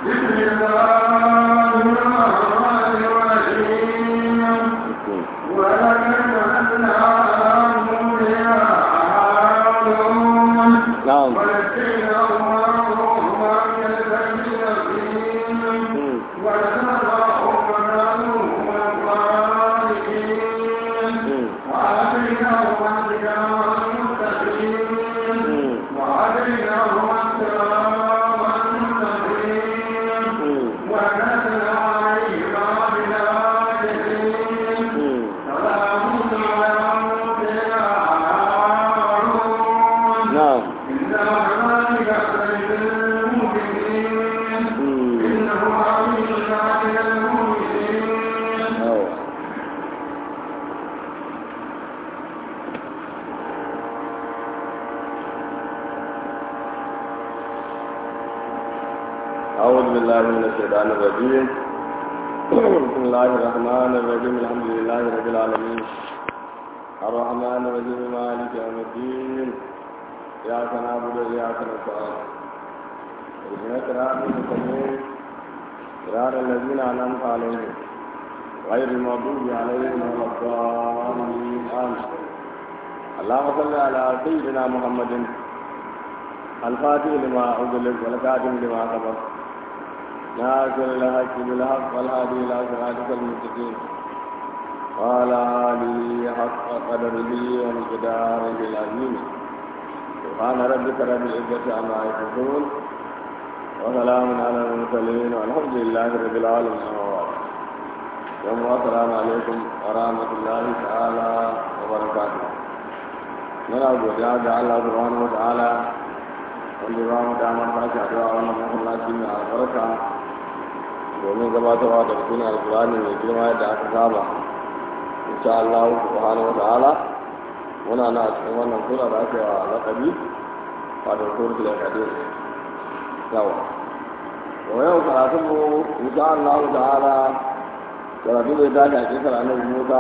بسم الله الرحمن الرحيم ولقد بعثنا على موسى هارون na'am ونجيناه وهما من الذين Mm. ونزعهم وكانوا هم الصالحين Mm. وآتيناهما الكتاب المستقيم Mm. وهديناهما الصراط المستقيم Mm. ونزل عليهما بالآيتين Mm. سلام على موسى هارون na'am إنا كذلك نجزي المؤمنين Mm. إنه عليم من المؤمنين yawa أعوذ بالله من الشيطان الرجيم بسم الله الرحمن الرحيم الحمد لله رب العالمين الرحمن الرحيم مالك يوم الدين إياك نعبد وإياك نستعين اهدنا الصراط المستقيم صراط الذين أنعمت عليهم غير المغضوب عليهم ولا الضالين آمين اللهم صل على سيدنا محمد الفاتح لما أغلق والكاتم لما سبق ناصر الحق بالحق والهادي إلى صراطك المستقيم وعلى آله حق قدره ومقداره العظيم سبحان ربك رب العزة عما يصفون وسلام على المرسلين والحمد لله رب العالمين يوم السلام عليكم ورحمة الله تعالى وبركاته muna godiya ga Allah subhanahu wa ta'ala wanda ba mu damar sake addu'a wannan masallaci mai albarka domin gabatarwa da sunan alkurani mai girma yadda aka saba insha Allah subhanahu wa ta'ala muna na cikin wannan sura da ake wa laqabi wato suratul al-qadir yawa to yau karatun mu insha Allah ta'ala karatu zai dace a cikin annabi Musa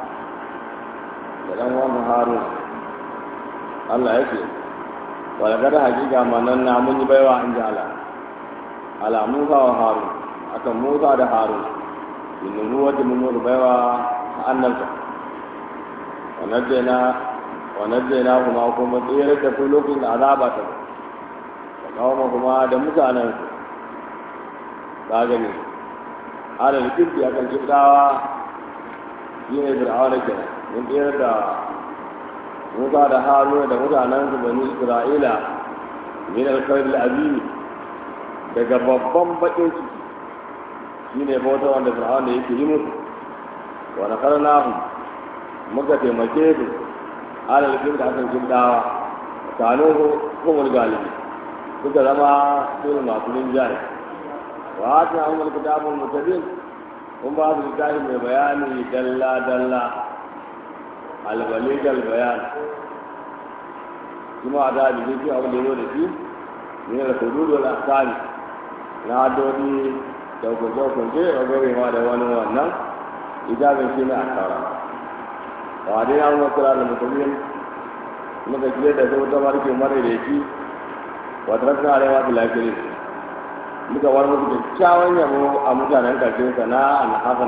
da dan wannan Harun Allah ya ce walgada hakika manan na mun yi baiwa in ji ala ala musa wa harun akan musa da harun in ruwa da mun yi baiwa a annalta wa najjayna wa najjayna kuma kuma tsere da su lokacin da azaba ta wa kawo kuma da mutanen su ka gani ala da kirki akan kibdawa shi ne fir'auna kenan mun tsere da Musa da Haruna da mutanen su bani Isra'ila min al-kawr al-azim daga babban bakin ciki shine bauta wanda Fir'aun da yake yi musu wa nakarnahu muka taimake su alal kin da akan kin dawa kano kuma galibi suka zama su masu rinjaye wa ta amul kitabul mutabin kun ba su littafi mai bayani dalla dalla albaligal bayan kuma a da abin da abin da yau da shi ne da kudu da asali na hadodi da hukunce-hukunce a gare ma da wani wannan ijabin shi ne a tara ba dai na kuma kira da mutumin muka kire da zai ta barke mara da shi wata rasu na rewa da lafiya muka war musu da kyawun yabo a mutanen karshen sana'a na hasan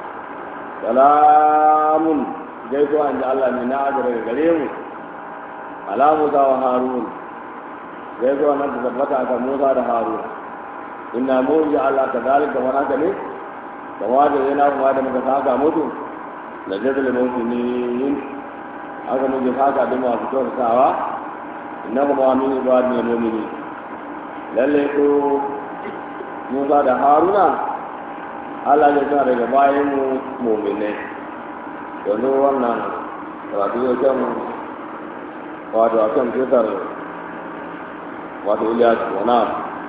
salamun gaisuwa in ji Allah ne na aza daga gare mu ala Musa wa Harun gaisuwa nan ta tabbata aka Musa da Harun inna mu ji Allah ka zalika kamar haka ne kama da yana kuma da muka saka mutu da jazal mutinin aka mun ji saka da masu kyautatawa inna kuma min ibadin mu'minin lalle ko Musa da Haruna Allah ya sa daga bayan mu mu'minai yanzu wannan karatu ya kyan wato a kan kisar wato iliyas wana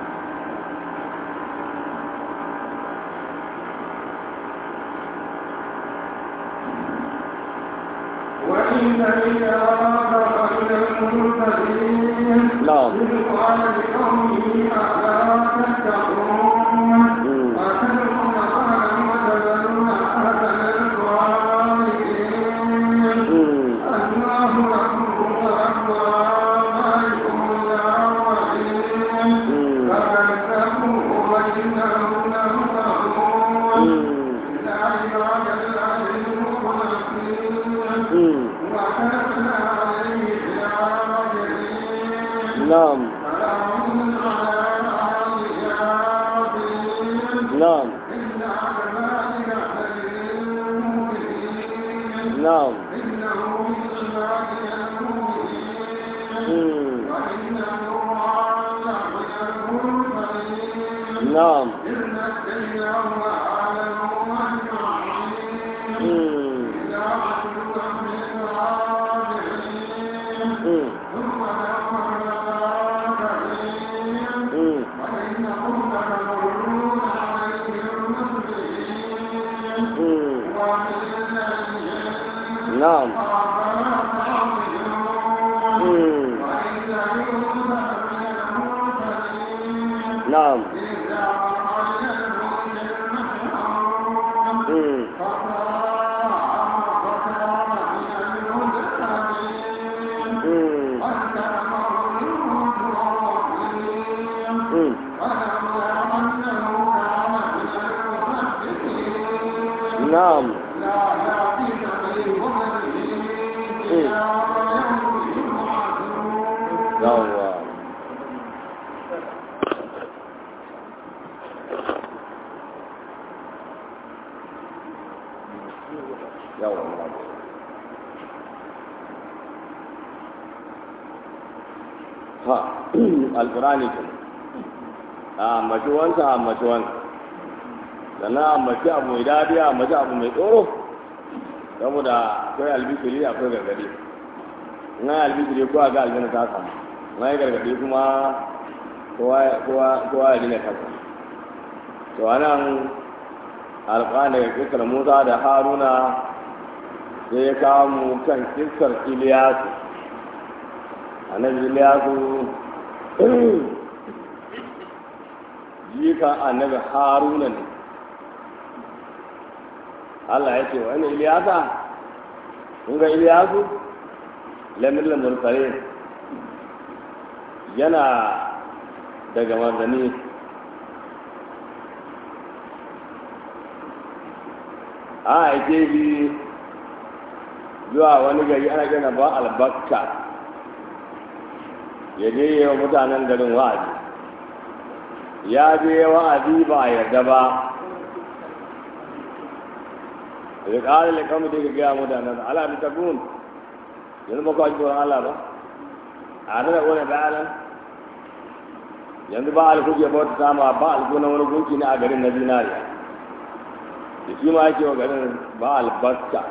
وإن إلى ربك إلى المرسلين نعم. إذ قال لقومه ألا تتقون مم. أتدعون قوما وتذرون أحسن الصالحين الله ربكم ورب آبائكم الأولين فكذبوه وإن نعم إنا كذلك نجزي المؤمنين نعم إنه من عبادنا المؤمنين مم. وإنه على من المرسلين نعم إذ نجيناه وأهله أجمعين مم. إلى عجوزا من الرابعين مم. ثم دمرنا الآخرين مم. وإنهم لمردود عليهم مسرفين مم. ومن الليل نعم فأفلا تعقلون مم. وإذا يوسف من المرسلين نعم إذا قال المؤمن المحرم مم. مم. مم. نعم yawwa yawwa ha alkurani ke a ambaci wancan a ambaci wancan sannan a ambaci abu mai dadi a ambaci abu mai tsoro saboda akwai albishiri akwai gargadi in an yi albishiri ko a ga aljanna ta samu in an yi gargadi kuma kowa ya dina kansa to anan alƙani daga kisar musa da haruna sai ya kawo mu kan kisar iliyasu annabi iliyasu jikan annabi haruna ne Allah ya ce wani iliyasa kun ga iliyasu lamin lamurkare yana daga manzanni a aike shi zuwa wani gari ana gina ba albakka ya je yi wa mutanen garin wa'azi ya je wa'azi ba a yarda ba da ƙarin da kamar da ya gaya mutanen da ala ta gun yanzu ba kawai tsoron Allah ba a da wani bayanan yanzu ba alkuke ba wata sama ba alku na wani gunki ne a garin na zinariya da shi ma yake wa garin ba albarka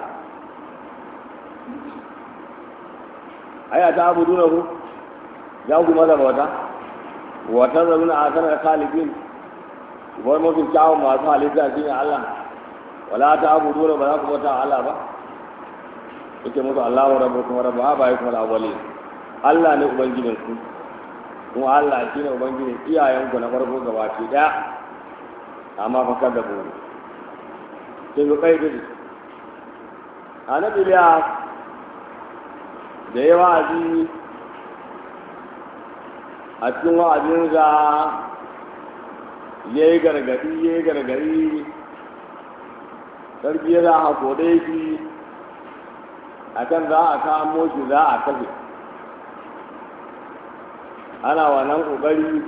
aya ta abu duna ku za ku maza bauta wata zaruna a sanar kalibin bar mafi kyawun masu halitta shi ne Allah wala ta abu duna ba za ku bauta Allah ba yake musu Allahu rabbu kuma rabbu ba kuma al-awwalin Allah ne ubangijin ku kuma Allah shi ne ubangijin iyayenku na farko gabaki daya amma fa kada ku sai ku kai gudu annabi Ilyas da ya wa'azi a cikin wa'azinsa ya yi gargadi ya yi gargadi sarki ya za a kode shi a kan za a kamo shi za a kashe ana wannan ƙoƙari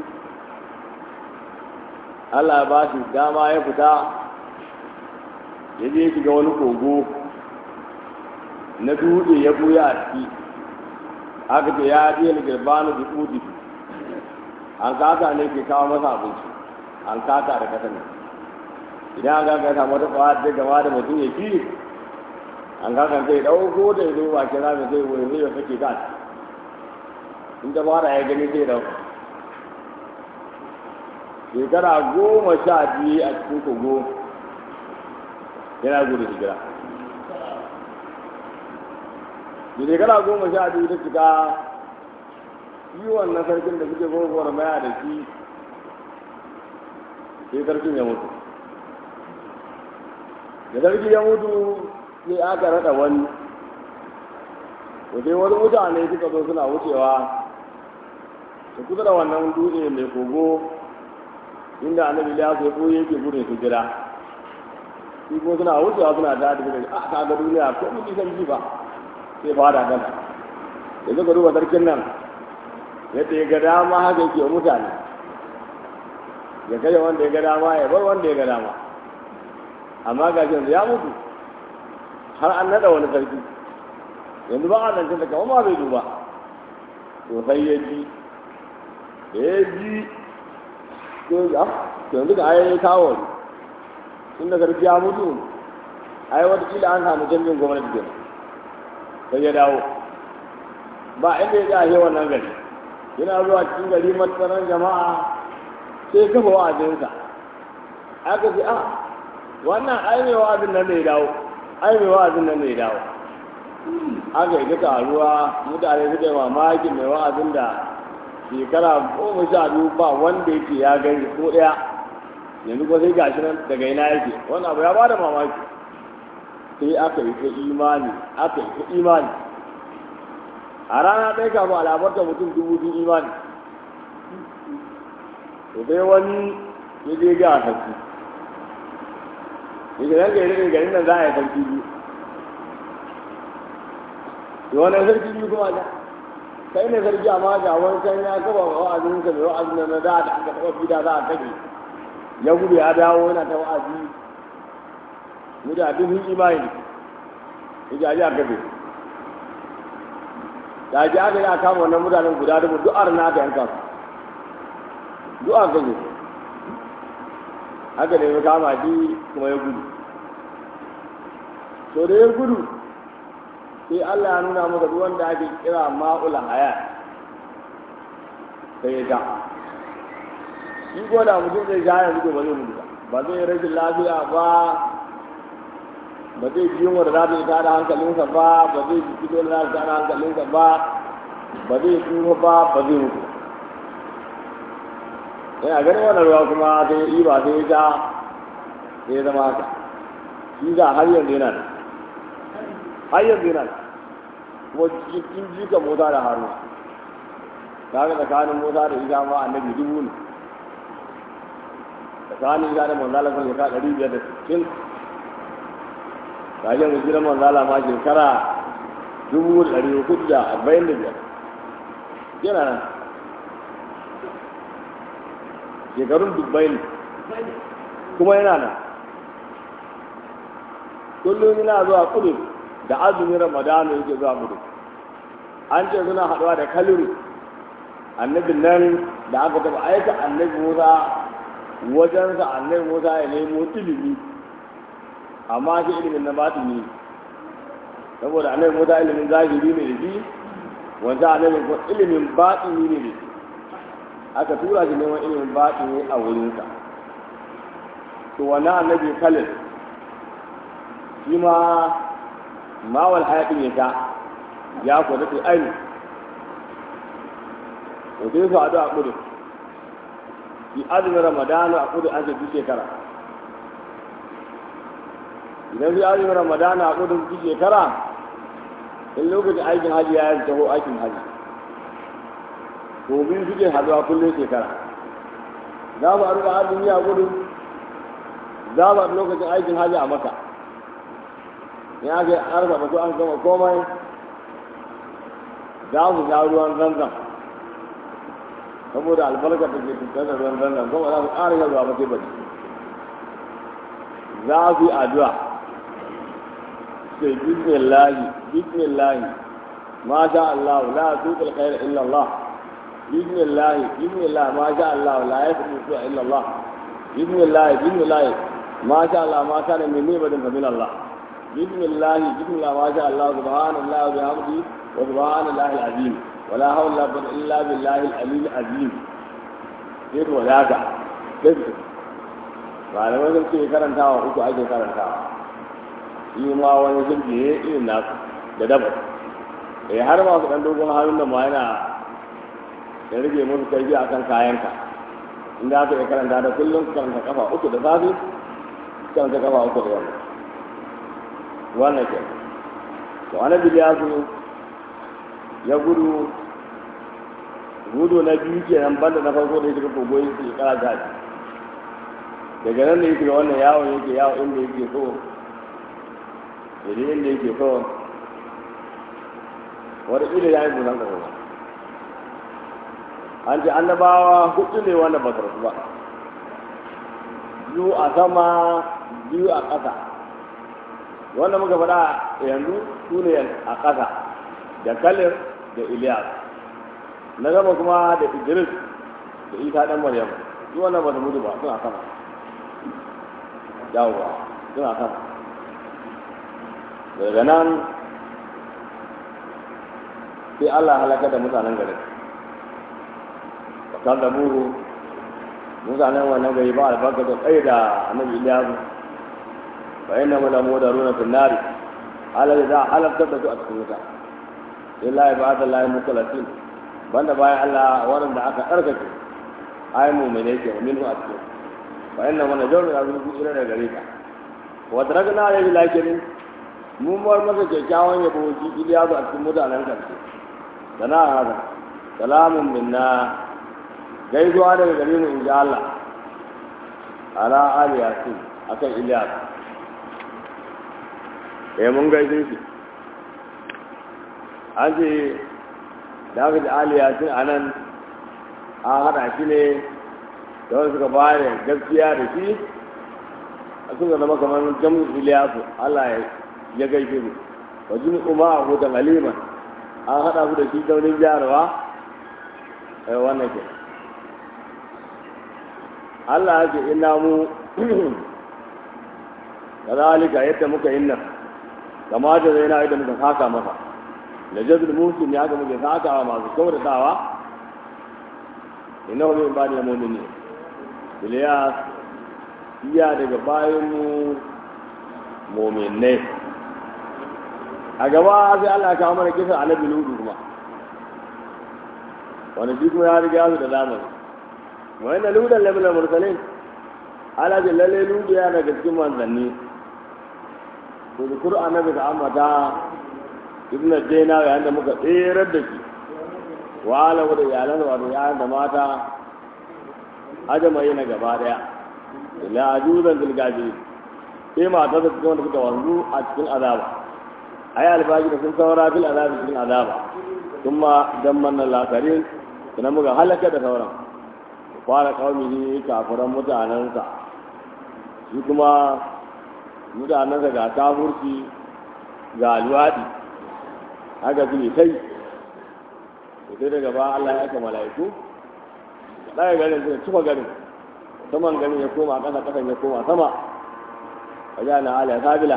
allah ya ba shi dama ya fita ya je shiga wani kogo na dutse ya buya a ciki aka ce ya je da girbanu da kudi an kaka ne ke kawo masa abinci an kaka da kasa ne idan an kaka samu wata kwawa ta gama da mutum ya fi an kaka sai ɗauko da ya zo ba kira da zai wani zai kake ka in ta fara ya gani sai ɗauka shekara goma sha biyu a cikin kogo yana gudu hijira da shekara goma sha biyu ta cika yi wannan sarkin da suke gogowar maya da shi sai sarkin ya mutu da sarki ya mutu sai aka rada wani to sai wani mutane suka zo suna wucewa su kusa da wannan dutse mai kogo inda annabi ya so ko yake gudun su jira shi ko suna wucewa suna ta da a kaga duniya ko mun san ji ba sai fara gana da suka duba sarkin nan yadda ya ga dama haka yake mutane ya kai wanda ya ga dama ya bar wanda ya ga dama amma ga yanzu ya mutu har an nada wani sarki yanzu ba a zancen da kama ma bai duba to sai ya ji da ya ji to ya yanzu da ayoyi kawo ne tun da sarki ya mutu ai watakila an samu canjin gwamnati kenan sai ya dawo ba inda ya jahe wannan gari yana zuwa cikin gari matsaran jama'a sai kafa wa'azinsa aka ce a wannan ai mai wa'azin nan da ya dawo ai mai wa'azin nan da ya dawo aka yi duka ruwa mutane suka yi mamakin mai wa'azin da shekara goma sha biyu ba wanda yake ya gani ko ɗaya yanzu ko sai gashi nan daga ina yake wannan abu ya ba da mamaki sai aka yi ta imani aka yi ta imani a rana ɗaya kafin alamarta mutum dubu biyu imani to sai wani ya je ga sarki ya ce nan gari garin nan za a yi sarki biyu to wani sarki biyu kuma da kai ne sarki amma ga wani can ya kaba wa'azin sa mai wa'azin na da da aka taɓa fida za a kashe ya gudu ya dawo yana ta wa'azi mutane sun imani ya ji a ji a kashe da ji aka yi a kama wannan mutanen guda dubu duk arna aka yanka su duk aka kashe haka ne ya kama shi kuma ya gudu to da ya gudu sai Allah ya nuna masa ruwan da ake kira ma'ul haya sai ya sha shi ko da mutum zai sha yanzu ba zai mutu ba ba zai rashin lafiya ba ba zai ji yunwa da za ta yi tada hankalinsa ba ba zai ji kido da za ta tada hankalinsa ba ba zai tsufa ba ba zai mutu yana ganin wannan ruwa kuma sai ya ɗiba sai ya sha sai ya zama haka shi za har yanzu yana da har yanzu yana da kuma cikin jika mota da haru ta ga tsakanin mota da isa ma annabi dubu ne tsakanin isa da manzala sun shekara ɗari biyar da sittin kajen mu jiran manzala ma shekara dubu da ɗari hudu da arba'in da biyar yana nan shekarun dubbai ne kuma yana nan kullum yana zuwa kudu da azumin ramadana yake zuwa kudu an ce suna haɗuwa da kaluri annabin nan da aka taɓa aika annabi musa wajensa annabi musa ya nemo ilimi amma shi ilimin na batini saboda annabi musa ilimin zahiri ne da shi wanda annabi ko ilimin batini ne da shi aka tura shi neman ilimin batini a wurinsa to wannan annabi kalil shi ma mawal hayatin ya ta ya kwada ta aini to sai su haɗu a kudu yi azumin ramadanu a kudu an duk shekara idan su azumin ramadanu a kudu duk shekara in lokacin aikin haji ya yi taho aikin haji to biyu suke haɗuwa kullum shekara za mu haɗu da azumi a kudu za mu haɗu lokacin aikin haji a maka ya ga arba ba su an gama komai za mu sha ruwan zanzan saboda albarka da ke tattar da ruwan zanzan kuma za su ƙara yin ruwa ba sai bari za su yi addu'a sai bismillahi bismillahi ma sha Allah la tuqil khair illa Allah bismillahi bismillah ma sha Allah la yasbu illa Allah bismillahi bismillahi ma sha Allah ma kana min ni'matin fa min Allah بسم الله بسم الله ما شاء الله سبحان الله وبحمده وسبحان الله العظيم ولا حول ولا قوة إلا بالله العلي العظيم sai to da haka malamai sun ce karantawa uku ake karantawa shi ma wani sun ne irin nasu da daba eh har ma su dan dogon hannun da ma yana da rage musu karfi akan kayanka inda aka yi karanta da kullum karanta kafa uku da safe karanta kafa uku da yamma wannan ke to annabi ya zo ya gudu gudu na biyu kenan banda na farko da ya shiga kogo ya shiga kara gaji daga nan da ya shiga wannan yawon yake yawo inda yake so yadda inda yake so wata ƙila ya yi busan ƙasa an ce annabawa hudu ne wanda ba su rasu ba biyu a sama biyu a ƙasa wanda muka faɗa yanzu su ne a ƙasa da kalir da iliyas na gaba kuma da idris da isa ɗan maryam su wannan ba su mutu ba suna sama yawwa suna sama daga nan sai allah halaka da mutanen garin bakar da buhu mutanen wannan gari ba albarka da tsaye da annabi iliyasu fa inna mu lamu da runa fil nari ala da halakar da su a cikin wuta illa ibada lahi mukhlasin banda bayan Allah wanda aka tsarkake ai mu'mine ke minhu a cikin fa inna mu najru ya zuwa ila da gare ka wa tarakna ya lakirin mun bar masa kyakkyawan yabo shi iliyasu a cikin mutanen karshe sana hada salamun minna gaisuwa daga gare mu in ji Allah ala ali yasin akan Ilyas eh mun gaishe shi an ce da aka ji ali yasin a nan an haɗa shi ne da wani suka ba da gaskiya da shi a suka zama kamar jamus Ilyasu Allah ya gaishe mu wajen kuma a hutan aliman an haɗa ku da shi daunin jarawa wannan ke Allah ya ce ina mu kazalika yadda muka yin nan kama da zai na yadda muka saka masa da jazul musul ya ga muke sakawa masu kyautatawa inna hu min bani mu'mini Ilyas iya daga bayan mu mu'minai a gaba sai Allah ya kawo mana kisan annabi Lutu kuma wani shi kuma ya riga su da zamani wa inna ludan lamina mursalin ala ji lalle ludu ya daga cikin manzanni to zukur annabi ka amata ibnu daina yayin da muka tserar da shi wa ala da iyalan wato yayin da mata ajamai na gaba daya ila ajuzan dilgaji sai mata da cikin wanda suka wanzu a cikin azaba ai albaji da sun saura fil azabi cikin azaba kuma damman nan lakarin sannan muka halaka da sauran fara kawai kafiran mutanensa shi kuma mutanensa ga kafurci ga luwaɗi haka su ne sai da sai daga ba Allah ya aka mala'iku ɗaya garin suka cika garin saman garin ya koma ƙasa ƙasan ya koma sama a ja na ala sabila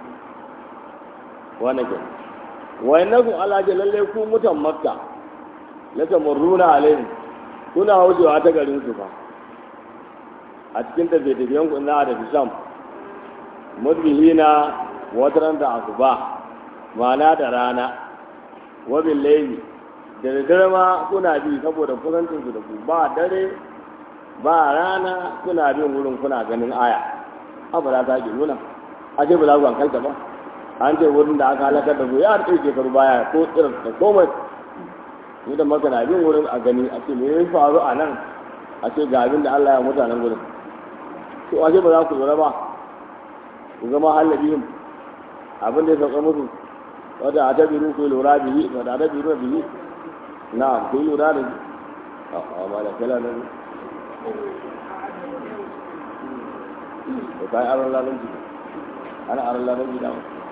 wani ke wayannan Allah ce lalle ku mutan makka la tamurruna alaihim kuna wucewa ta garin su fa a cikin tafiye-tafiyen ku na da fisham mudbihina wataran da asuba ma'ana da rana wabin laili da daddare ma kuna bi saboda kusancin su da ku ba dare ba rana kuna bin wurin kuna ganin aya abu da ta ke nuna a ce ba za ku hankalta ba an ce wurin da aka halakar da ku ya ɗauke shekaru baya ko tsirar da komai ni da maka na bin wurin a gani a ce me ya faru a nan a ce ga abin da Allah ya mutanen gurin to a ce ba za ku lura ba ku zama halabihim abin da ya sauka musu wata a tabiru ku lura bihi wata a tabiru bihi na ku lura da a ma da kala nan to kai aron lalan ji ana aron lalan ji da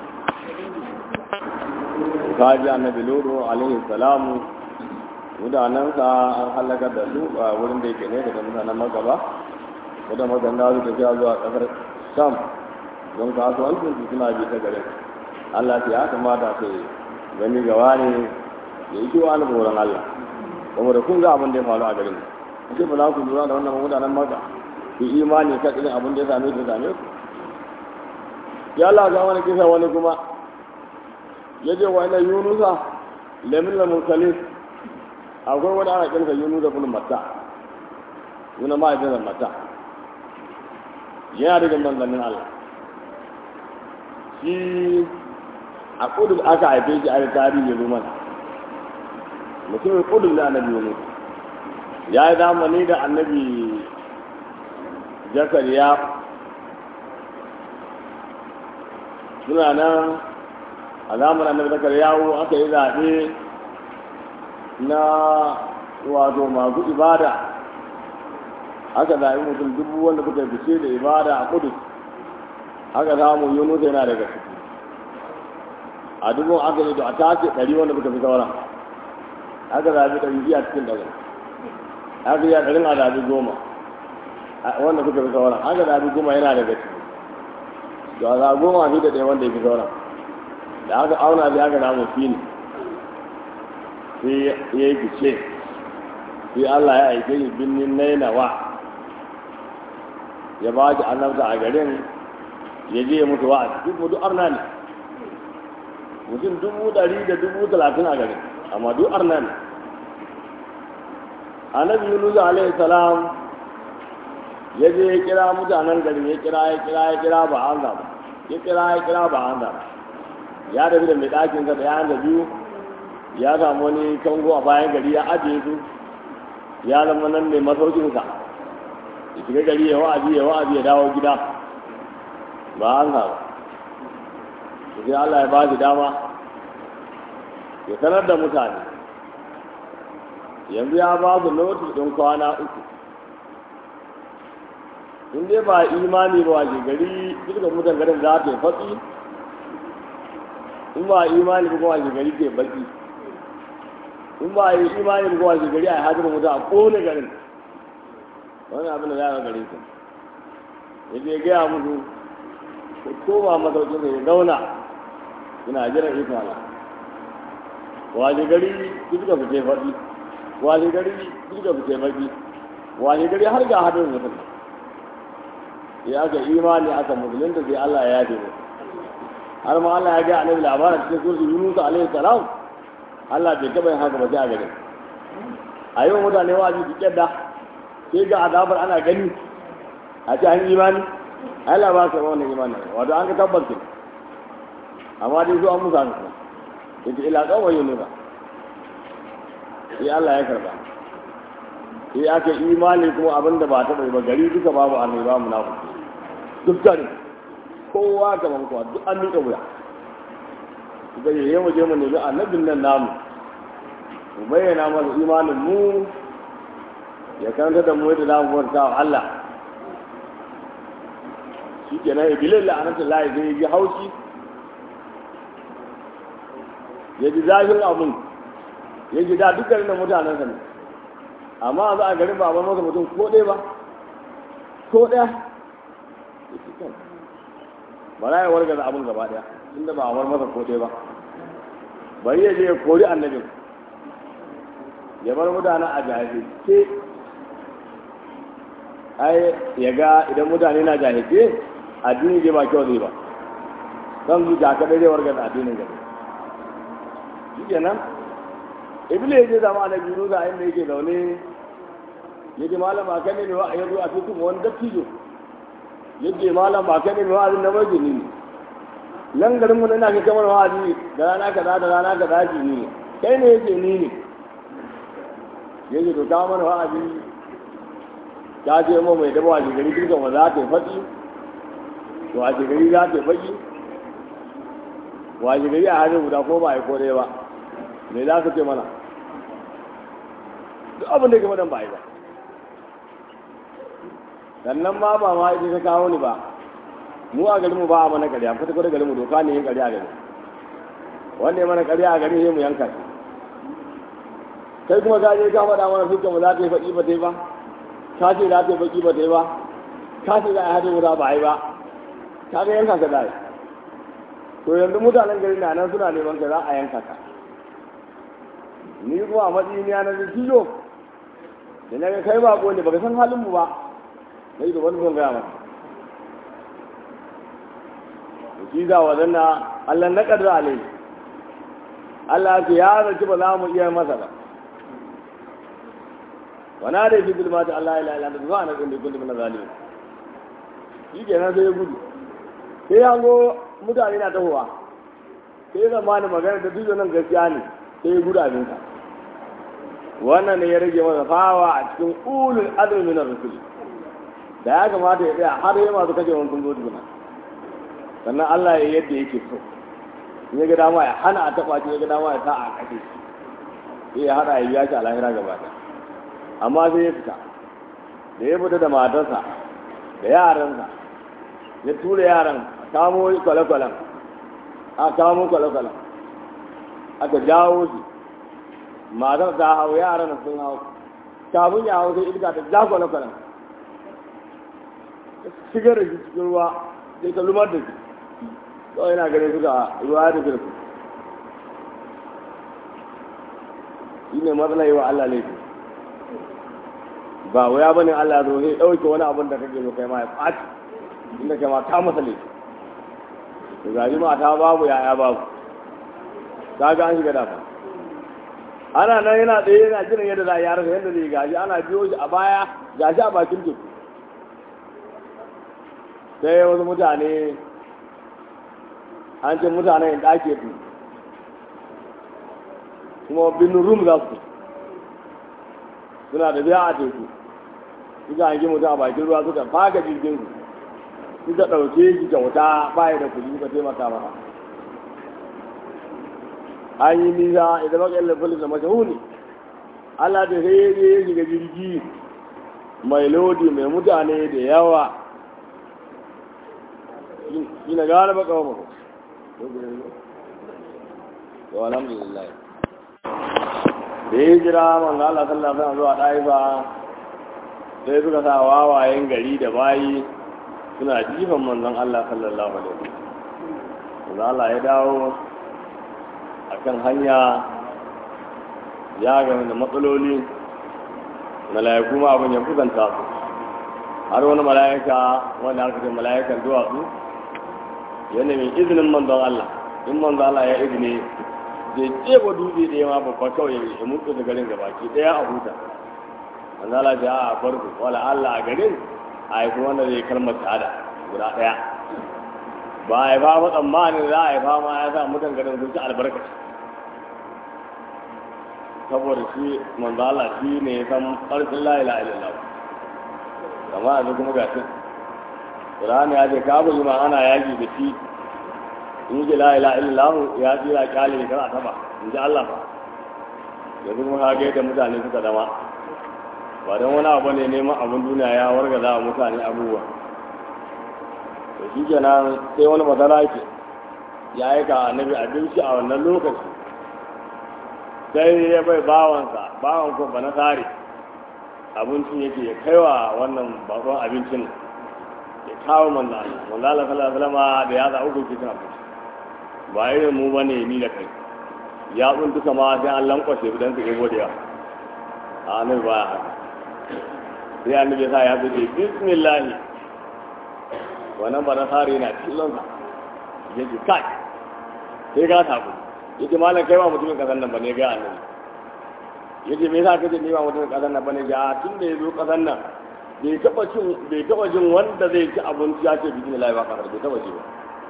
ka ji annabi lulu alaihi salamu mutanensa an halakar da su a wurin da yake ne daga mutanen magaba wadda maganda su tafiya zuwa kasar sham don kasuwancin su suna bi ta garin allah ya kamata su gani gawa ne da yi kiwa na tsoron allah saboda kun ga abin da ya faru a garin ce ba za ku lura da wannan mutanen maka ku imani ka irin abin da ya same su same ku ya allah ga wani kisa wani kuma ya ce wa ina yunusa lamin lamurkalin akwai wani ana kirka yunu da bulun mata yuna ma da mata yana daga manzannin Allah shi a kudu aka haife shi a tarihi ya zo mana mutumin kudu na annabi yunu ya yi zamani da annabi zakariya suna nan a zamanin annabi zakariya aka yi zaɓe na wato masu ibada aka zaɓi mutum dubu wanda suka fice da ibada a kudus aka samu yunus yana daga ciki a dubun aka yi da a tace ɗari wanda suka fi sauran aka zaɓi ɗari biya cikin ɗari aka yi a ɗarin a zaɓi goma wanda suka fi sauran aka zaɓi goma yana daga ciki da a zaɓi goma fi da ɗaya wanda ya fi sauran da aka auna sai aka samu fi ne sai ya yi fice sai Allah ya aike shi binnin nainawa ya ba shi annabta a garin ya je ya mutu wa'azi duk mutu arna ne mutum dubu ɗari da dubu talatin a garin amma duk arna ne annabi yunus alaihi salam ya je ya kira mutanen garin ya kira ya kira ya kira ba an ba ya kira ya kira ba an ba ya tafi da mai ɗakinsa da ya da biyu ya samu wani kango a bayan gari ya ajiye su ya zama nan mai masaukinsa ya shiga gari ya wa'azi ya wa'azi ya dawo gida ba an ba sai Allah ya ba shi dama ya sanar da mutane yanzu ya ba su notis ɗin kwana uku in dai ba imani ba wace gari dukkan mutan garin za ta yi fatsi in ba imani ba wace gari ke baki in ba yi imani ba wace gari a hajjar mutu a kone garin wani abin da za a gare su ya je gaya musu ko koma masaukin da ya zauna ina jiran ikon Allah wace gari duka fice faɗi wace gari duka fice baki wace gari har ga hadin mutum ya aka imani aka musulunta sai Allah ya yafe mu har ma Allah ya ga annabi labarin cikin surtu Yunus alaihi salam Allah bai taba yin haka ba sai a gare a yau mutane wa'azi su kyadda sai ga azabar ana gani a ce an imani Allah ba ka wannan imani wato an ka tabbata amma dai su an musa su yace ila kawai Yunus sai Allah ya karba sai aka imani kuma abin da ba ta bai ba gari duka babu annai ba munafiki dukkan kowa gaban kowa duk an miƙa wuya suka yi yawa je mu nemi annabin nan namu mu bayyana masa imanin mu ya karanta da mu yadda za mu bauta wa Allah shi ke nan ibilin la'anatun layi zai ji haushi ya ji zafin abin ya ji da dukkanin da mutanen sa ne amma za a garin ba a bar masa mutum ko ɗaya ba ko ɗaya ba za a wargaza abin gaba ɗaya inda ba a bar masa ko ɗaya ba bari ya je ya kori annabin ya bar mutanen a jahilce ai ya ga idan mutane na jahilce addini zai ba kyau zai ba zan zuciya kaɗai zai wargaza addinin gaba shi kenan iblis ya je zama annabi Musa inda yake zaune ya ce malam ba kai ne mai wa'ayi zo a cikin wani dattijo ya ce malam ba kai ne mai wa'azin na mai jini ne nan garin mu ina kai kamar wa'azi da rana kaza da rana kaza ji ni ne kai ne yake ni ne ya ce to ka mana wa'azi ta ce mu mai daba wace gari dukkan wa za ta yi faɗi wace gari za ta yi faɗi wace gari a hannun guda ko ba a yi ko ɗaya ba me za ka ce mana duk abin da game da ba yi ba sannan ma ba ma ita ta kawo ni ba mu a garinmu ba a mana ƙarya kwata kwata garinmu doka ne yin ƙarya a gari wanda ya mana ƙarya a gari ne mu yanka shi kai kuma ka je ka faɗa mana fuska mu za ta yi faɗi ba ta yi ba ka ce za ta yi faɗi ba ta yi ba ka ce za a yi hadin wuta ba a yi ba ka ga yanka ka zai to yanzu mutanen gari na nan suna neman ka za a yanka ka ni kuma a matsayin ya na zikiyo da na ga kai ba ne baka san halin mu ba na yi da wani zan gaya maka shi za wa zanna Allah na ƙadar alai Allah ce ya zaci ba za mu iya masa ba wana da shi bilma ta Allah ila ila da zuwa na tsinda kullum na zalimin shi kenan sai ya gudu sai ya go mutane na tahowa sai ya zama ni magana da duk nan gaskiya ne sai ya gudu abinka wannan ne ya rage masa fawa a cikin ulul azmi min ar-rusul da ya kamata ya tsaya har ya masu kashe wani sun zo tukuna sannan Allah ya yadda yake so in ya ga dama ya hana a taɓa shi ya ga dama ya sa a kashe shi sai ya haɗa ya biya shi a lahira gaba ɗaya amma sai ya fita da ya fita da matarsa da yaransa ya tura yaran a kamo kwale-kwalen a kamo kwale-kwalen aka jawo shi matar ta hau yaran sun hau kafin ya hau sai iska ta ja kwale-kwalen shigar da shi cikin ruwa sai ta lumar da shi kawai yana ganin suka ruwa ya tafi da su shi ne matsala yi wa Allah laifi ba wuya bane Allah zo sai ɗauke wani abin da kake so kai ma ya ɓaci inda kai ma ta masa laifi to gaji ma ta babu yaya babu ta ga an shiga dafa ana nan yana tsaye yana jiran yadda za a yi yarasa yadda zai gaji ana biyo shi a baya gashi a bakin teku sai wasu mutane an ce mutanen ɗake su kuma binin rum za su suna da biya a teku suka hangi mutum a bakin ruwa suka faga jirgin su suka ɗauke shi kyauta baya da kuɗi suka taimaka masa an yi nisa idan baka yin lafalin da mashahuni Allah da sai ya shiga jirgi mai lodi mai mutane da yawa shi na gane baka wa mako to alhamdulillah da ya jira manzo Allah sallallahu alaihi wasallam zuwa Daifa sai suka sa wawayen gari da bayi suna jifan manzon Allah sallallahu alaihi wasallam manzo Allah ya dawo akan hanya ya ga da matsaloli mala'iku ma abin ya kusanta su har wani mala'ika wanda aka ce mala'ikan duwatsu ya nemi izinin manzon Allah in manzon Allah ya izini zai tseba dutse da yawa babba kawai ya mutu da garin gabaki daya a huta manzon Allah ya a farko wala Allah a garin a haifi wanda zai kalmar shahada guda daya ba a haifa ba tsammanin za a haifa ma ya sa mutan garin sun ci albarkaci saboda shi manzo Allah shi ne ya san ƙarfin la ilaha illallah kama yanzu kuma ga shi Qur'ani ya ce ka bu ma ana yaki da shi in ji la ilaha illallah ya tsira kyale ne kana taba in ji Allah fa yanzu kuma ka ga yadda mutane suka zama ba don wani abu ne neman abin duniya ya wargaza wa mutane abubuwa to shi kenan sai wani matsala ke ya aika annabi abinci a wannan lokaci sai ya bai bawansa bawan ko ba na tsari abincin yake ya kaiwa wannan bakon abincin ya kawo manzo Allah manzo Allah sallallahu alaihi wasallam da ya za uku ke cin abinci ba irin mu bane ni da kai ya tsun duka ma sai an lankwashe dan su ego da yawa a nan ba haka sai annabi ya sa ya ce bismillah wannan ba na tsari na killon sa yake kai sai ka tabu yake malam kai ba mutumin kasan nan bane ga annabi yace me yasa kace ni ba mutumin kasan nan bane ga tun da yazo kasan nan bai taba cin bai taba jin wanda zai ci abinci ya ce bismillah ba ka bai taba ji ba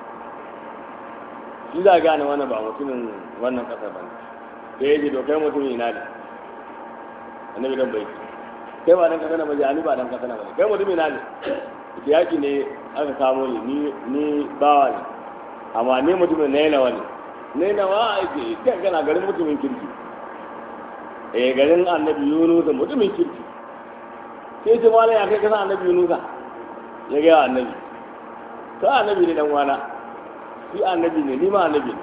shi za gane wannan ba mutumin wannan kasar bane sai yace to kai mutumin ina ne annabi dan bai kai ba dan kasan nan bane ani ba dan kasan nan bane kai mutumin ina ne yaki ne aka samu ni ni bawa ne amma ni mutumin ne na wani ne na wa ake kan kana garin mutumin kirki eh garin annabi yunus mutumin kirki sai ce malai ya kai kasan annabi yunus ya ga annabi to annabi ne dan wana shi annabi ne ni ma annabi ne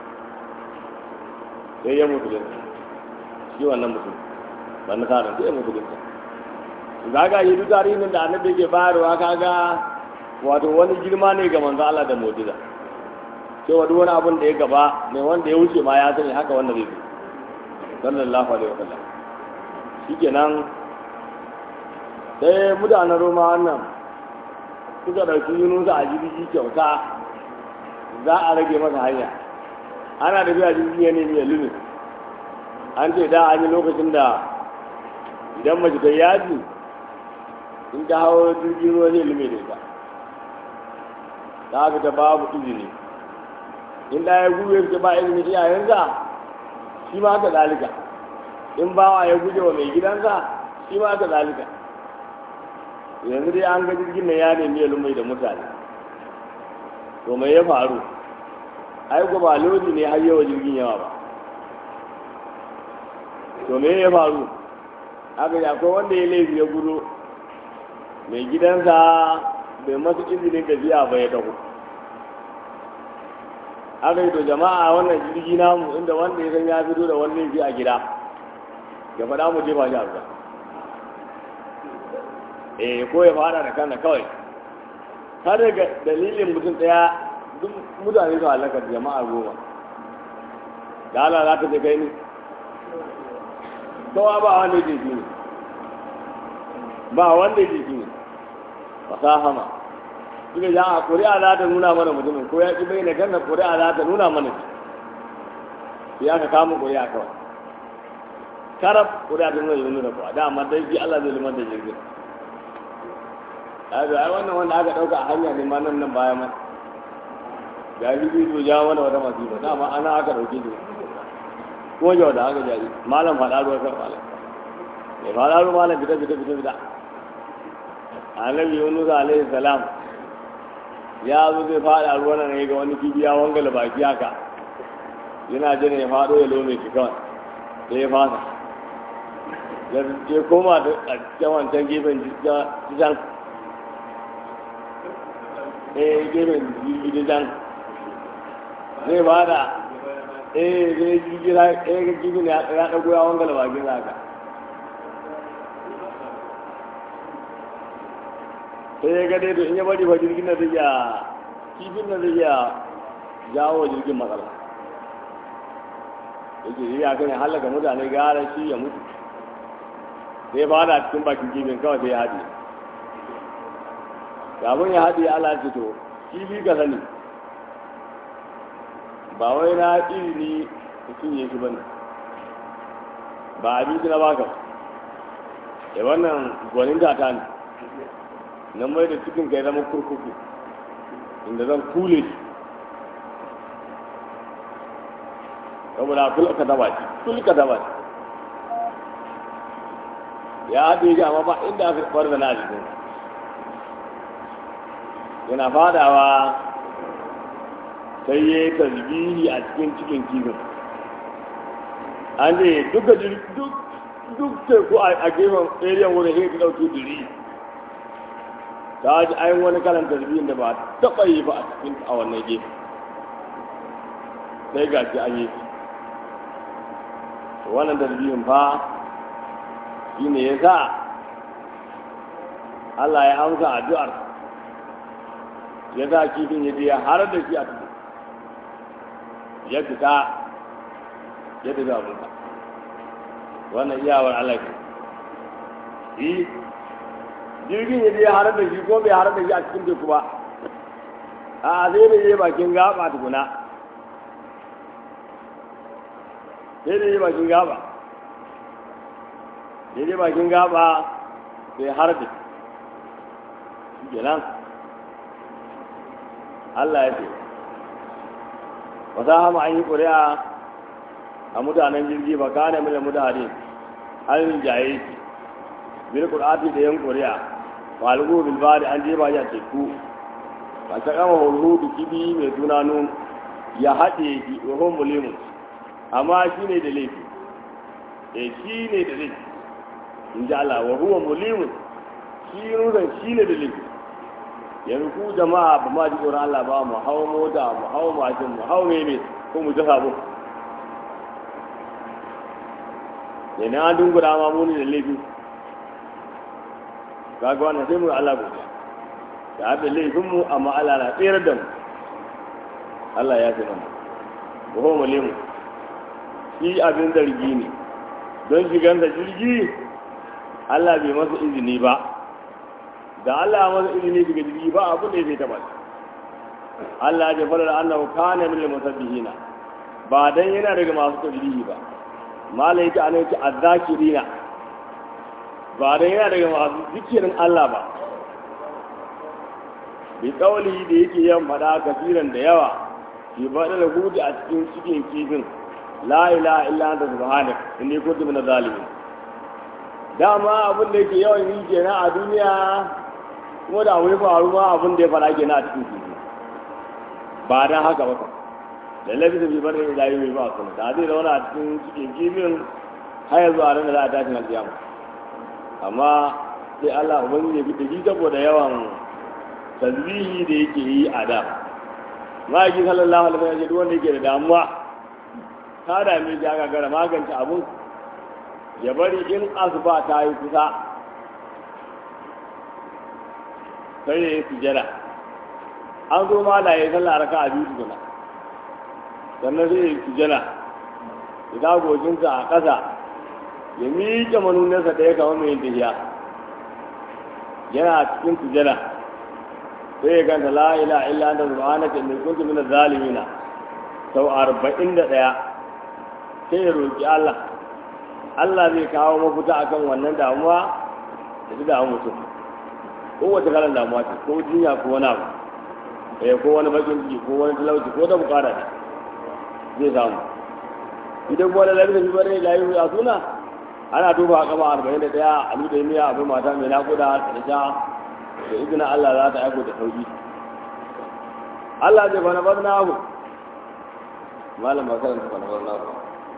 sai ya mutu da shi wannan mutum wannan karan sai ya mutu da gaga yi duk tarihin da annabi ke bayarwa kaga wato wani girma ne ga manzo Allah da mu'jiza cewa duk wani abin da ya gaba mai wanda ya wuce ma ya sani haka wanda zai zo sallallahu alaihi wasallam shikenan sai mutanen roma wannan suka ɗauki yunusa a jirgi kyauta za a rage masa hanya ana da biya jirgi ya nemi ya lumi an ce da an yi lokacin da idan mace ta yaji in ta hawo jirgin ruwa zai lume da ita ta fita babu izini in da ya gube su ba izinin iyayensa shi ma haka zalika in bawa ya guje wa mai gidansa shi ma haka zalika yanzu dai an ga jirgin nan ya nemi ya lumai da mutane to mai ya faru ai ko ba lodi ne har yawa jirgin yawa ba to me ya faru aka yi akwai wanda ya laifi ya gudu mai gidansa bai masu izinin tafiya ba ya taho aka yi to jama'a wannan jirgi namu inda wanda ya san ya fito da wani laifi a gida ya faɗa mu jefa shi a ruwa eh ko ya fara da kanna kawai har daga dalilin mutum ɗaya duk mutane su halaka jama'a goma da Allah za ta je kai ni kowa ba wanda yake shi ne ba wanda yake shi ne fasahama suka ja a ƙuri'a za ta nuna mana mutumin ko ya ƙi bai na ganna ƙuri'a za ta nuna mana shi ya ka kama ƙuri'a kawai karab ƙuri'a ta nuna yi da kuwa dama dai ji Allah zai limar da jirgin ai ai wannan wanda aka ɗauka a hanya ne ma nan nan baya ma ga jirgin to ja mana wata masifa dama ana aka ɗauke shi ko yau da haka jari malam faɗa ruwa kan malam mai faɗa ruwa malam fita fita fita fita annabi yunus alaihi salam ya zo zai faɗa ruwa nan ga wani kibiya wangala baki haka yana jin ya faɗo ya lome shi kawai sai ya fasa ya koma da can wancan gefen can eh gefen jirgi can zai fada eh zai jirgi na eh ga jirgi ya ɗago ya wangala bakin haka sai ya ga dai to in ya bari fa jirgin na zai iya kifin na zai iya jawo jirgin matsala yake yi ya kan ya halaka mutane gara shi ya mutu sai ya fada cikin bakin kifin kawai sai ya haɗe kafin ya haɗe ala ce to kifi ka sani ba wai na izini mutum ya shi bane ba abinci na baka ba wannan gwanin tata ne na mai da cikin kai zama kurkuku inda zan kule shi saboda kul ka daba shi kul ka daba shi ya haɗe shi amma ba inda aka kwar da na jikin yana fadawa sai ya yi tasbihi a cikin cikin kifin an ne duka duk duk teku a gefen area wurin sai ta ɗauki diri ta ji ayin wani kalan tasbihin da ba taɓa yi ba a cikin a wannan gefe sai ga shi an yi wannan tasbihin fa shi ne ya sa Allah ya amsa addu'ar ya sa kifin ya je har da shi a cikin ya fita ya tafi abinka wannan iyawar Allah ke yi jirgin ya je har da shi ko bai har da shi a cikin teku ba a zai da yi bakin gaba tukuna sai da yi bakin gaba sai da bakin gaba sai har da shi kenan Allah ya ce wata hama an yi ƙuri'a a mutanen jirgi ba kane mila mutane an jaye shi bil qur'ati da yan ƙuri'a falgu bil bari an jeba ya teku ba ta kama hulhudu kibi mai suna nun ya haɗe shi wa mulimun amma shi ne da laifi e shi ne da laifi in ji Allah wa huwa mulimun shi nusan shi ne da laifi yanzu ku jama'a ba ma ji tsoron Allah ba mu hau mota mu hau mashin mu hau meme ko mu jasa bu ne na dungura ma muni da laifi kaga wannan sai mu Allah godiya da hada laifin mu amma Allah na tsere da mu Allah ya fi mana ko ho mulimu shi abin zargi ne don shigansa jirgi Allah bai masa izini ba da Allah ya masa izini daga jirgi ba abin da ya sai taba Allah ya fara da annahu kana min al-musabbihina ba dan yana daga masu tasbihi ba malai ta anai ta azzakirina ba dan yana daga masu zikirin Allah ba bi kauli da yake yan fada kafiran da yawa ki bada da hudu a cikin cikin kifin la ilaha illa anta subhanak inni kuntu min zalimin dama abin da yake yawan yi kenan a duniya kuma da wani faru ma abin da ya fara ke na cikin kifi ba dan haka ba kan lallabi da bibar da yi mai ba kuma da zai zauna a cikin cikin kifin har yanzu a ranar da a tashin alkiyama amma sai Allah ubangiji ya bi da shi saboda yawan tasbihi da yake yi a da ma'aikin sallallahu alaihi wasallam ya ce duk wanda yake da damuwa ta dame shi aka gara magance abun ya bari in asuba ta yi kusa sai ya yi sujada an zo ma da ya yi sallah raka a biyu tukuna sannan sai ya yi sujada ya sa goshinsa a ƙasa ya miƙe manunansa ɗaya kamar mai yin tafiya yana cikin sujada sai ya ganta la ila illa anta subhanaka inni kuntu minaz zalimina sau arba'in da ɗaya sai ya roƙi Allah Allah zai kawo mafita akan wannan damuwa da ta damu mutum kowace kalan damuwa ce ko jinya ko wani abu eh ko wani bakin ciki ko wani talauci ko da bukata ne zai samu idan kuma da lafiya fi bari da yi a suna ana duba a kama arba'in da ɗaya a nuna miya abin mata mai naƙuda da sha da izinin Allah za ta aiko da sauki Allah zai fana bar nahu malam ba karanta fana bar nahu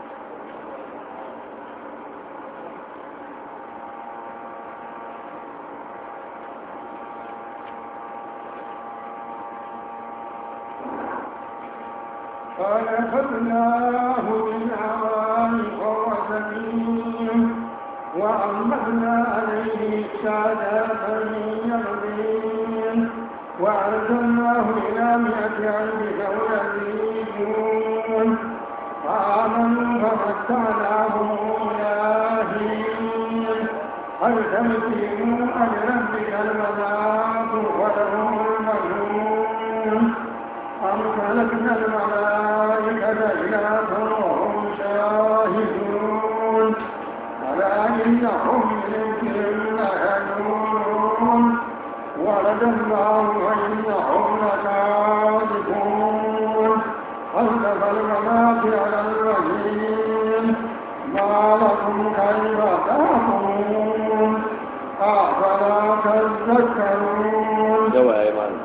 فنفذناه بالعراء وهو سمين وأنبتنا عليه سادات يغلين وأرسلناه إلى مئة ألف أو يزيدون فآمنوا فمتعناهم إلهين هل تمسكوا أن ربك المذاق وله المنون أم خلقنا الملائكة إناثا وهم شاهدون ألا إنهم من لهدون ولد الله وإنهم لكاذبون خلق المناط على الرحيم ما لكم كيف تحكمون أفلا تذكرون yawa ya yi malam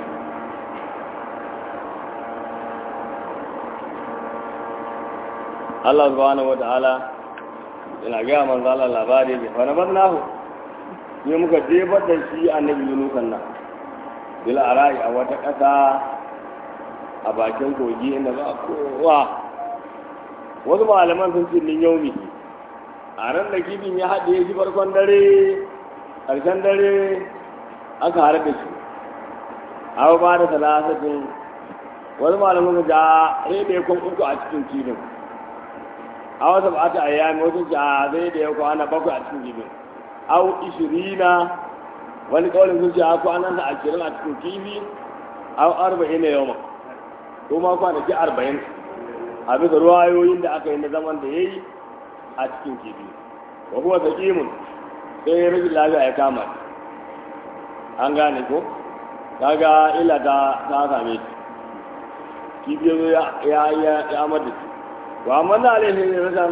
Allah subhanahu wa ta'ala yana gaya manzo Allah labari ne fa nabar nahu ne muka jefar da shi annabi Yunusan nan bil arai a wata ƙasa a bakin kogi inda ba kowa wasu malaman sun ce min yaumi a ran da kifin ya haɗe shi farkon dare ƙarshen dare aka haɗa da shi abu ba da talatin wasu malaman sun ja rebe kun uku a cikin kifin a wasu ba ta ayyami wasu ja zai da ya kwana bakwai a cikin kifin au ishirina wani kawalin sun ce a kwanan da ashirin a cikin kifi au arba'in na yau ko ma kwanaki arba'in a bisa ruwayoyin da aka yi na zaman da ya yi a cikin kifi wa kuma sakimun sai ya rashin lafiya ya kama shi an gane ko kaga illa ta ta same shi kifi ya zo ya ya ya ya mata shi to amma na alaihi ne rasan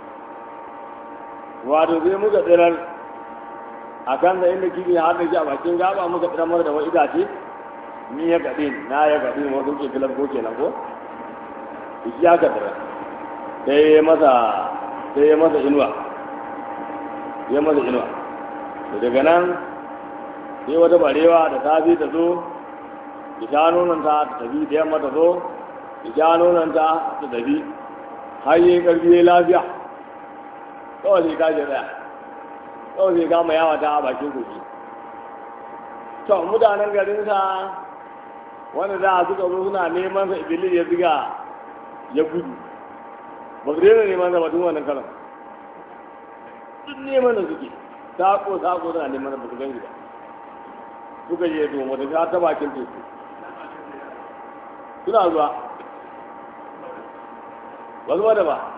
wato sai muka tsirar a kan da inda kifi har da shi a bakin gaba muka tsirar mara da wani itace ni ya gaɗe na ya gaɗe wasu ke filar ko kenan ko shi ya ka tsirar sai ya masa sai ya masa inuwa ya masa inuwa to daga nan sai wata barewa da safi ta zo ki sha nonanta ta tafi da yamma ta zo ki sha nonanta ta tafi har yi karfi ya lafiya kawai sai ka tsaya kawai sai kama yawa ta a bakin kogi to mutanen garinsa wanda za a suka zo suna neman sa iblis ya ziga ya gudu ba su daina neman sa batun wannan kalan duk neman da suke sako sako suna neman da ba su gani ba suka je to mata ta ta bakin teku suna zuwa ba zuwa da ba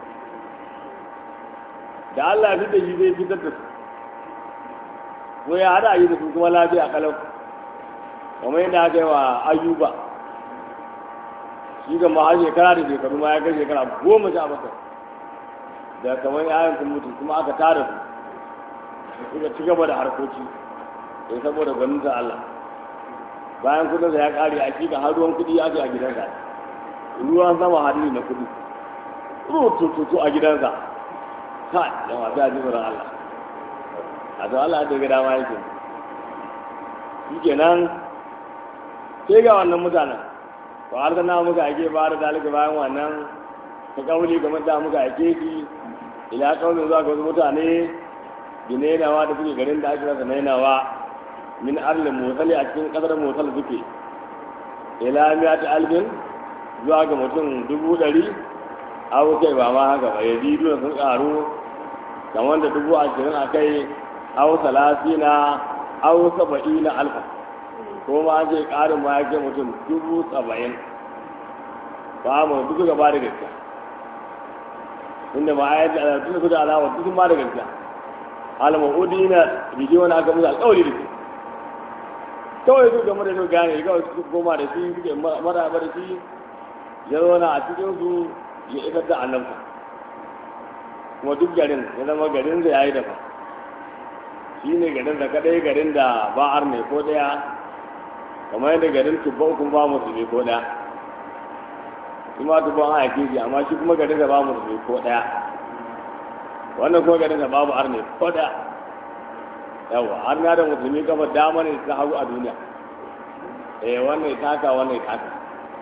da Allah fi da shi zai fitar da su ko ya hada yi da su kuma lafiya kalau kamar yadda aka yi wa ayyuba shi ga ma har shekara da shekaru ma ya kai shekara goma sha bakwai da kamar yayan sun mutu kuma aka tara su suka ci gaba da harkoki sai saboda gwaninta Allah bayan kudinsa ya kare a shi ga har ruwan kudi ake a gidansa ruwan sama hadiri na kudi rutututu a gidansa ka da masu yaji tsoron Allah a to Allah da gida ma yake shi kenan sai ga wannan mutanen to har da na muka ake ba da dalika bayan wannan ta kauli game da muka ake shi ila kaunin zuwa ga wasu mutane binainawa da suke garin da ake rasa nainawa min arlin motsali a cikin kasar motsal suke ila miyati alfin zuwa ga mutum dubu ɗari abu kai ba ma haka ba yazi duna sun karu kamar da dubu ashirin a kai au salasina au saba'ina alfa ko ma an ce ƙarin ma ya kai mutum dubu saba'in ba mu duk gaba da gaskiya inda ma ayat da tun da alawa duk ma da gaskiya al-ma'udina biji wani aka musu alƙawari da su kawai su game da su gane kawai su koma da shi suke maraba da shi ya zauna a cikin su ya isar da annabta kuma duk garin ya zama garin da ya yi dafa shi ne garin da kadai garin da ba ar ne ko daya kamar yadda garin tubban kuma ba musulmi ko daya shi ma tubban a yake shi amma shi kuma garin da ba musulmi ko daya wannan kuma garin da babu ar ne ko daya yawa har na da musulmi kafa dama ne ta hagu a duniya eh wannan taka wannan taka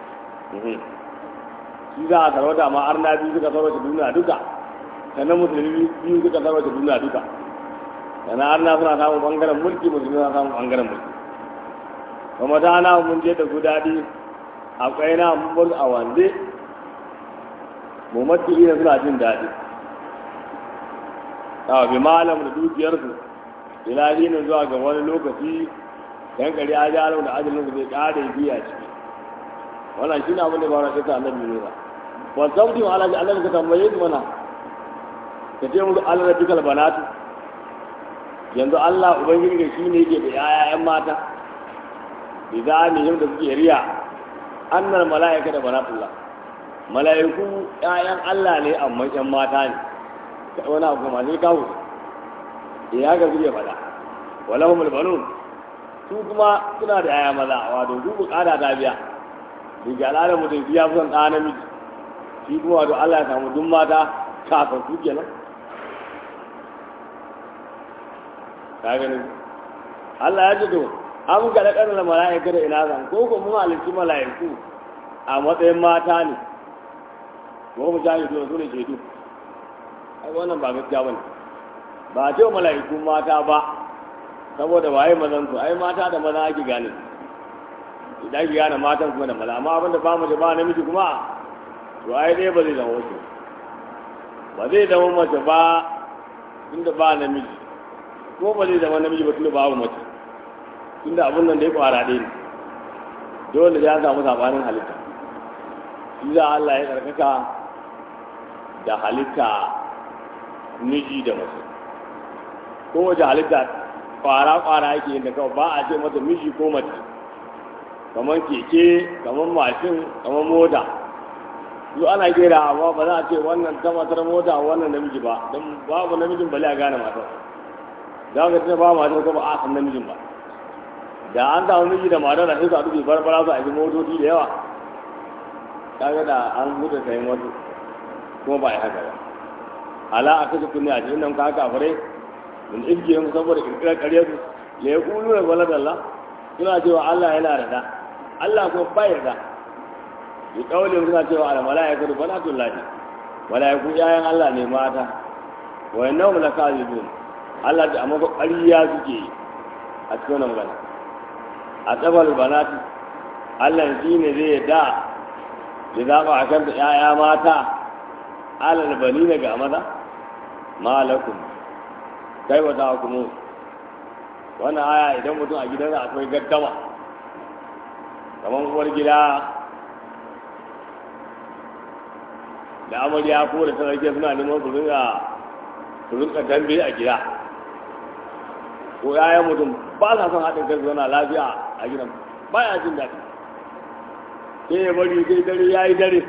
shi za a sarauta amma har na biyu suka sarauta duniya duka sannan musulmi biyu suka sarauta duniya duka sannan har na suna samun bangaren mulki musulmi suna samun bangaren mulki kuma ta na mun je da su daɗi akwai na mun bar a wande mu mati ina suna jin daɗi a bi malam da dukiyarsu ila dinin zuwa ga wani lokaci yan kari a ji alau da ajalin su zai kare biya ciki wannan shi ne abin da ba na kasa annabi ne ba wa sauti wa alaji annabi ka tambaye su mana ka ce musu allah da dukkan banatu yanzu allah ubangiji ga shi ne yake da yayayen mata bi za ne yau da suke riya annar mala'ika da banatullah mala'iku ƴaƴan allah ne amma ƴan mata ne wani abu kuma sai kawo da ya ga zuriya fada walahum albanun su kuma suna da yaya maza wato su bukata ta biya da ga al'adar mutum ya fi son ɗa namiji shi kuma wato Allah ya samu duk mata kafin su kenan ka gani Allah ya ce to an ga da ƙarar mala'ika da ina zan ko kuma mun halitti mala'iku a matsayin mata ne ko mu jahidu su ne shaidu ai wannan ba gaskiya bane ba a ce wa mala'iku mata ba saboda waye mazan su ai mata da maza ake gane idan ki gane matan kuma da maza amma abin da ba mace ba namiji kuma to ai dai ba zai zama wace ba zai zama mace ba tunda ba namiji ko ba zai zama namiji ba tunda babu mace tunda abin nan dai kwara ɗaya ne dole ya samu sabanin halitta shi za Allah ya karkaka da halitta miji da mace kowace halitta kwara-kwara yake yin da kawai ba a ce mata miji ko mace kamar keke kamar mashin kamar mota su ana gera amma ba za a ce wannan ta matar mota wannan namiji ba don babu namijin bale a gane matar da aka ce ba matar ko ba a san namijin ba da an samu miji da matar da sai su a dubi barbara su a yi motoci da yawa kaga da an huta sayan wasu kuma ba a yi haka ba ala a kashe kunne a cikin nan ka kafirai min ibgihim saboda kirkirar ƙarya su la yaqulu la walad Allah suna cewa Allah yana da da Allah ko bai da bi kaulin suna cewa al malaikatu banatul lahi malaiku yayan Allah ne mata wa innahum lakazibun Allah da amma ƙarya suke a cikin wannan magana a tsabal banati Allah shi ne zai da ya zaɓa a kanta ‘ya'ya mata alal bani ga maza malakum kai ba ta hukumu wannan aya idan mutum a gidansa akwai gaddama kamar uwar gida da amarya ko da sarki suna neman su rinka su rinka dambe a gida ko yayan mutum ba sa son haɗin kai zauna lafiya a gidan ba ya jin daɗi sai ya bari sai dare ya yi dare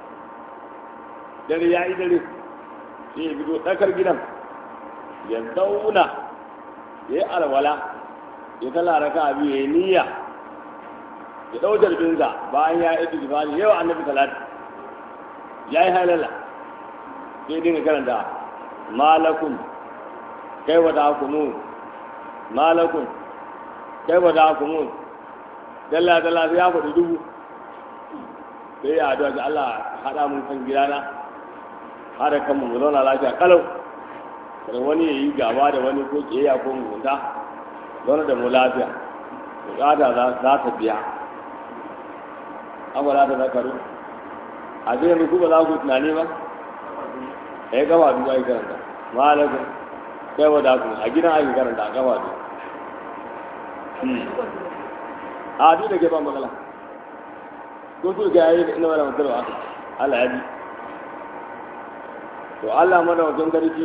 dare ya yi dare sai ya fito tsakar gidan ya zauna ya yi alwala ya tala raka abu ya yi niyya ya ɗau jarbinsa bayan ya yi tijibani yau annabi talati ya yi halala sai dinga karanta malakun kai wa ta kunu malakun kai ba da ku mun dalla dalla sai ya faɗi dubu sai ya addu'a ga Allah haɗa mun kan gidana haɗa kan mu zauna lafiya kalau kada wani ya yi gaba da wani ko kiyayya ko mugunta zauna da mu lafiya bukata za ta biya an ba za ta zakaru a zai yanzu ba za ku tunani ba ya gaba biyu ake karanta malakun kai wa da a gidan ake karanta a gaba biyu a duk da ke ban magana ko su ga yayi ina wala mutarwa Allah ya bi to Allah madaukakin sarki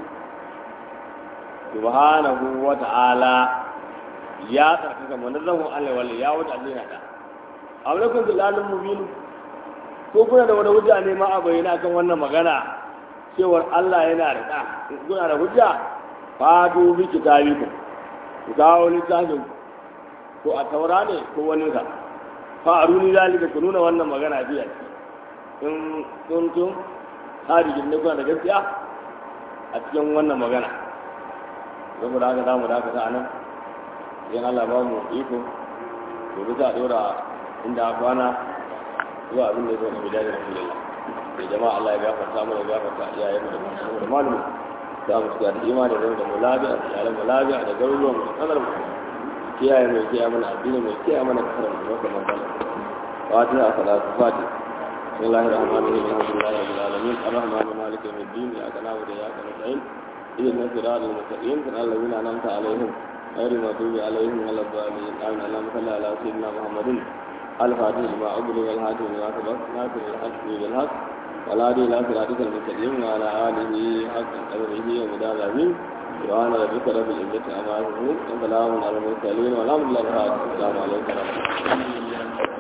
subhanahu wa ta'ala ya tsarkaka manazzahu Allah wala ya wuce Allah da aulakum bilalun mubin ko kuna da wani hujja ne ma a bayyana kan wannan magana cewar Allah yana da da kuna da hujja fa du bi kitabikum ku kawo littafin ko a taura ne ko wani ka fa aruni zalika ku nuna wannan magana biya in kuntum harijin ne kuna da gaskiya a cikin wannan magana saboda haka zamu dakata a nan idan Allah ba mu iko gobe za a dora inda kwana zuwa abin da ya zo na bidaya da rasulullah da jama'a Allah ya gafarta mu da gafarta iyayen mu da masu da malumu za mu shiga da imani da da mu lafiya da iyalan mu lafiya da garuruwan mu da kanar mu kiyaye mai kiyaye mana addini mai kiyaye mana kasar mu da kuma kala fatiha salatu fatiha بسم الله الرحمن الرحيم الحمد لله رب العالمين الرحمن مالك يوم الدين اياك نعبد واياك نستعين اهدنا الصراط المستقيم صراط الذين انعمت عليهم غير المغضوب عليهم ولا الضالين امين اللهم صل على سيدنا محمد الفاتح لما أغلق والهاتف لما سبق ناصر الحق بالحق ولا دين لا صراطك المستقيم وعلى آله حق قدره ومدار العظيم سبحان ربك رب العزة عما يصفون وسلام على المرسلين والحمد لله رب العالمين السلام عليكم ورحمة الله